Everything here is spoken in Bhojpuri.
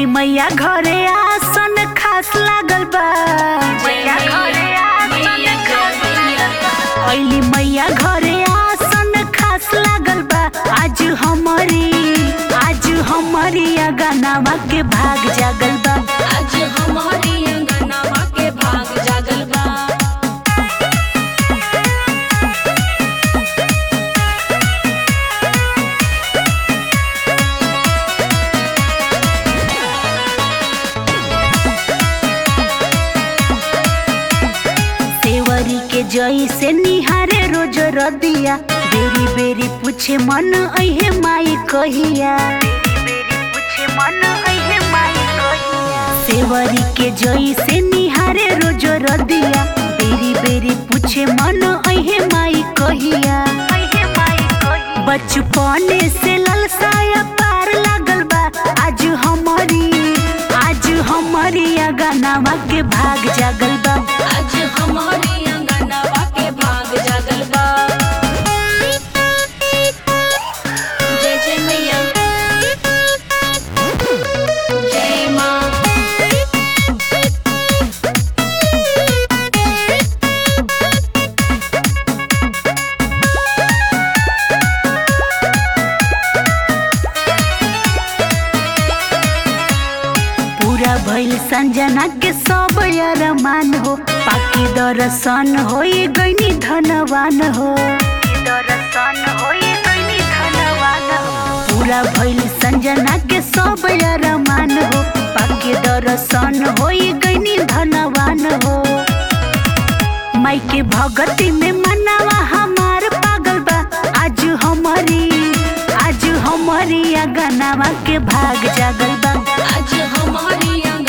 मैया घरे आसन खास लागल बा मैया घरे आसन खास अइली मैया घरे आसन खास लागल बा आज हमारी आज हमारी गानावा के भाग जागल बा आज हमारी अंगनावा के भाग जागल बा सेवरी के जई से निहारे रोज रदिया बेरी बेरी पूछे मन अहे माई कहिया सेवरी के जई से निहारे रोज रदिया बेरी बेरी पूछे मन अहे माई कहिया बचपने से ललसाया पार लागल बा आज हमारी आज हमारी गानावा के भाग जागल बा आज हमारी अंगनावा के भाग जागल बा जय जय मैया जय माँ पूरा भइल संजना के सब अरमान हो पाकी दर्शन हो गईनी धनवान हो पूरा भइल संजना के सब अरमान हो पाकी दर्शन हो गईनी धनवान हो माई के भगती में मनावा हमार पागल बा आज हमारी आज हमारी गनावा के भाग जागल बा आज हमारी